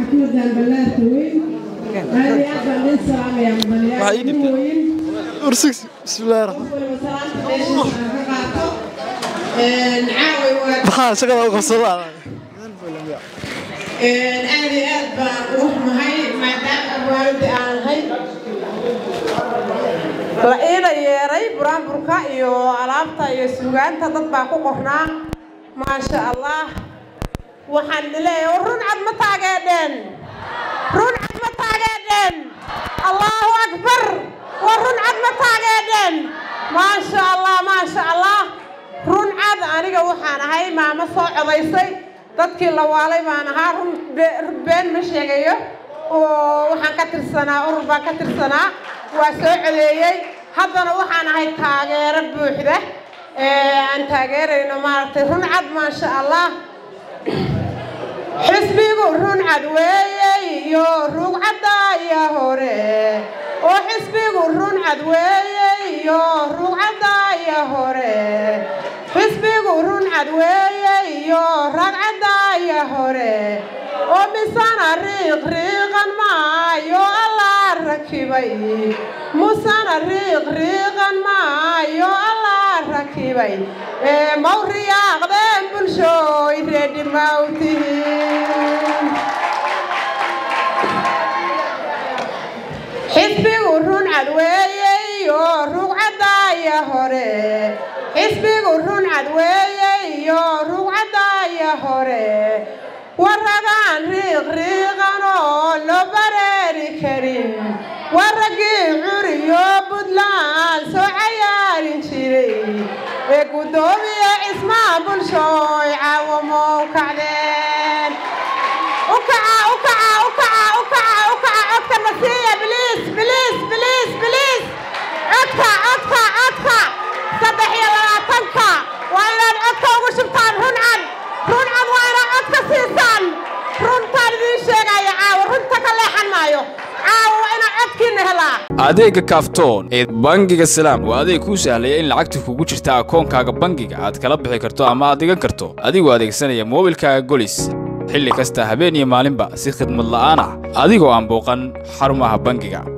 xafladan ballaarka weyn aad iyo aad baan idin salaamayaa mudanayaal weyn ursigs bismillahi raxmaan waliba salaanta meesha aan ka qaato caaway waa maxaa shaqada u qabsadaa aad iyo aad baan ugu xumahay maadaama waalidi aan ahay la iila yeeray buraanburka iyo alaabta iyo suugaanta dad baa ku qornaa maasha allah waxaan leeyahay run cad ma taageedheen run cad ma taageedheen allahu akbar waa run cad ma taageedheen maasha allah maasha allah run cad aniga waxaan ahay maamo soo codaysay dadkii la waalay baan ahaa run be- been ma sheegayo oo waxaan ka tirsanaa urur baan ka tirsanaa waa soo codeeyey haddana waxaan ahay taageero buuxda ee aan taageerayno maaragtay run cad maasha allah xisbigu run cad weeyey iyo rugcadaya hore oo xisbigu run cad weeyey iyo rugcadaya hore xisbigu run cad weeyey iyo ragcadaya hore oo misana riiq riiqan maayo allaa rakibay musana riiq riiqan maayo allaa rakibay ee maw riyaaqdeen bulshooy reedhi mawtihiin xisbigu run cad weeyey oo rugcadaya hore xisbigu run cad weeyey oo rugcadaya hore waragaan riiq riiqan oo loo bareeri karin waraggii curiyo buntland soo cayaarin jiray ee guddoomiye cismaa bulshooy caawamow kacdeen ukaca ukaca ukaca ukaca ukaca codka nasiiya biliis biliis biliis biliis codka codka codka saddex iyo labaatanka waa inaad codka ugu shubtaan run cad run cad waa inaad codka siisaan runtaan idiin sheegaya caawa runta ka leexan maayo caawa waa inaad codkiina helaa adeegga kaaftoon ee bangiga salaam waa adeeg kuu sahlaya in lacagta kugu jirta akoonkaaga bangiga aad kala bixi karto ama aad dhigan karto adigoo adeegsanaya moobilkaaga golis xilli kasta habeen iyo maalinba si khidmad la'aan ah adigoo aan booqan xarumaha bangiga